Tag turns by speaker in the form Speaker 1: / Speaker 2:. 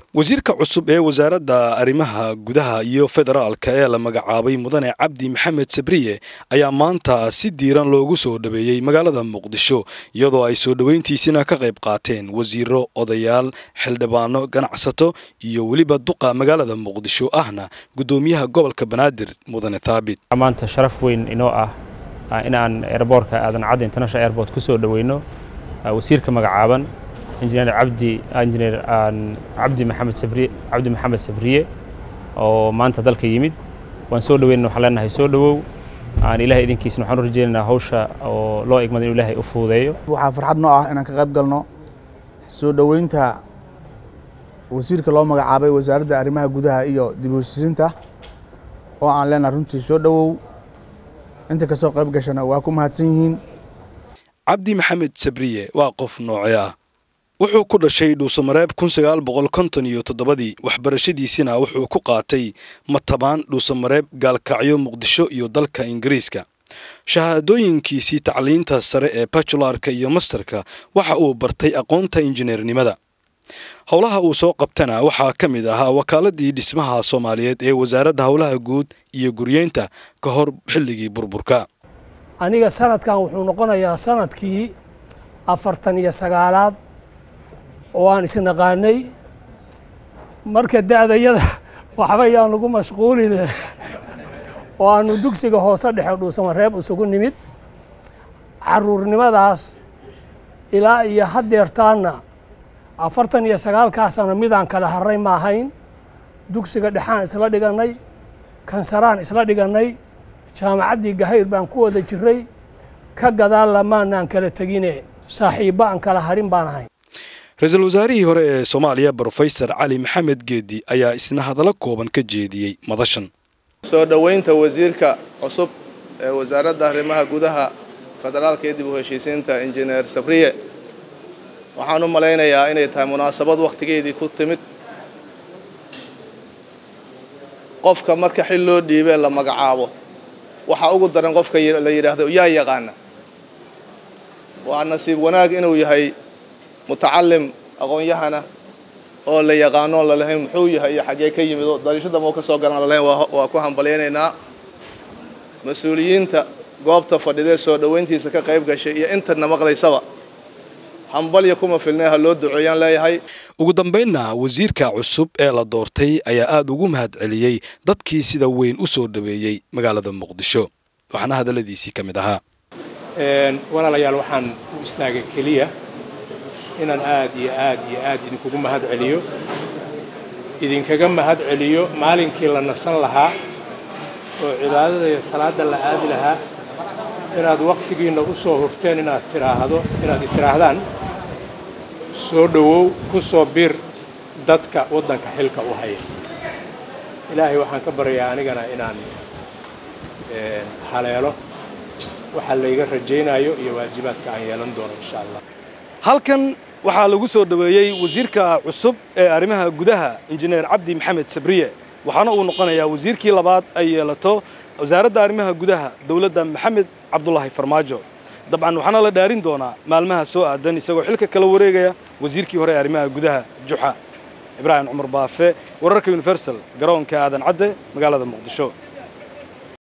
Speaker 1: wasiirka cusub ee wasaaradda arrimaha gudaha iyo federaalka ee la magacaabay mudane cabdi maxamed sabriye ayaa maanta si diiran loogu soo dhaweeyey magaalada muqdisho iyadoo ay soo dhoweyntiisina ka qayb qaateen wasiiro odayaal xildhibaano ganacsato iyo weliba duqa magaalada muqdisho ahna guddoomiyaha gobolka banaadir mudane thaabit
Speaker 2: maanta sharaf weyn inoo ah in aan airboortka aadan cadde international airport ku soo dhoweyno wasiirka magacaaban injineer cabdi injineer cabdi maxamed sabriye cabdi maxamed sabriye oo maanta dalka yimid waan soo dhaweynana waxaan leenahay soo dhowow aan ilaahay idinkiisna waxaan u rajaynaynaa hawsha oo loo egmada inuu ilaahay u fududeeyo
Speaker 3: waxaa farxad noo ah inaan ka qayb galno soo dhoweynta wasiirka loo magacaabay wasaaradda arrimaha gudaha iyo dib u heshiisiinta oo aan leenahay runtii soo dhowow inta ka soo qayb gashana waa ku mahadsan yihiin
Speaker 1: cabdi maxamed sabriye waa qof nooce ah wuxuu ku dhashay dhuusamareeb kun sagaal boqol konton iyo toddobadii waxbarashadiisina wuxuu ku qaatay matabaan dhuusamareeb gaalkacyo muqdisho iyo dalka ingiriiska shahaadooyinkiisii tacliinta sare ee bajularka iyo masterka waxa uu bartay aqoonta injineernimada howlaha uu soo qabtana waxaa ka mid ahaa wakaaladii dhismaha soomaaliyeed ee wasaaradda howlaha guud iyo guryeynta ka hor xilligii burburka
Speaker 4: aniga sanadkan wuxuu noqonayaa sanadkii afartan iyo sagaalaad oo aan isnaqaanay marka da'dayada waxba yaan lagu mashquulin oo aanu dugsiga hoose dhexe dhuusamareeb isugu nimid caruurnimadaas ilaa iyo haddeertaanna afartan iyo sagaalkaasana midaan kala harray ma ahayn dugsiga dhexaan isla dhigannay kansaraan isla dhigannay jaamacaddii gahayr baan ku wada jiray ka gadaal lamaanaan kala tegine saaxiibba aan kala harin baan ahayn
Speaker 1: ra-iisul wasaarihii hore ee soomaaliya brofesor cali maxamed geedi ayaa isna hadallo kooban ka jeediyey madashan
Speaker 5: soo dhoweynta wasiirka cusub ee wasaaradda arrimaha gudaha federaalka iyo dib u heshiisiinta injineer sabriye waxaan u malaynayaa inay tahay munaasabad wakhtigeedii ku timid qofka marka xil loo dhiibee la magacaabo waxaa ugu daran qofka la yidhaahdo yaa yaqaana waa nasiib wanaag inuu yahay mutacalim aqoon-yahana oo la yaqaano lalahayn muxuu yahay iyo xaggee ka yimid oo dariishada mau ka soo galaan lalahayn waa ku hambalyaynaynaa mas-uuliyiinta goobta fadhidee soo dhoweyntiisa ka qayb gashay iyo intana maqlaysaba hambalya kuma filnay ha loo duceeyaan leeyahay
Speaker 1: ugu dambaynna wasiirka cusub ee la doortay ayaa aada ugu mahad celiyey dadkii sida weyn u soo dhaweeyey magaalada muqdisho waxaana hadalladiisii ka mid ahaa
Speaker 6: walaalayaal waxaan u istaagay keliya inaan aad iyo aad iyo aad idinkugu mahad celiyo idinkaga mahad celiyo maalinkii la nasan lahaa oo cibaadada iyo salaadda la aadi lahaa inaad wakhtigiinna u soo hurteen inaad tiraahdo inaad itiraahdaan soo dhowow ku soo bir dadka waddanka xilka u haya ilaahay waxaan ka baryayaa anigana inaan haleelo waxa layga rajaynayo iyo waajibaadka aan yeelan doono insha allah
Speaker 1: halkan waxaa lagu soo dhoweeyey wasiirka cusub ee arrimaha gudaha injineer cabdi maxamed sabriye waxaana uu noqonayaa wasiirkii labaad ay yeelato wasaaradda arrimaha gudaha dowladda maxamed cabdulaahi farmaajo dabcan waxaana la dhaarin doonaa maalmaha soo aadan isagoo xilka kala wareegaya wasiirkii hore ee arrimaha gudaha juxa ibraahim cumar baafe wararka universal garoonka aadan cadde magaalada muqdisho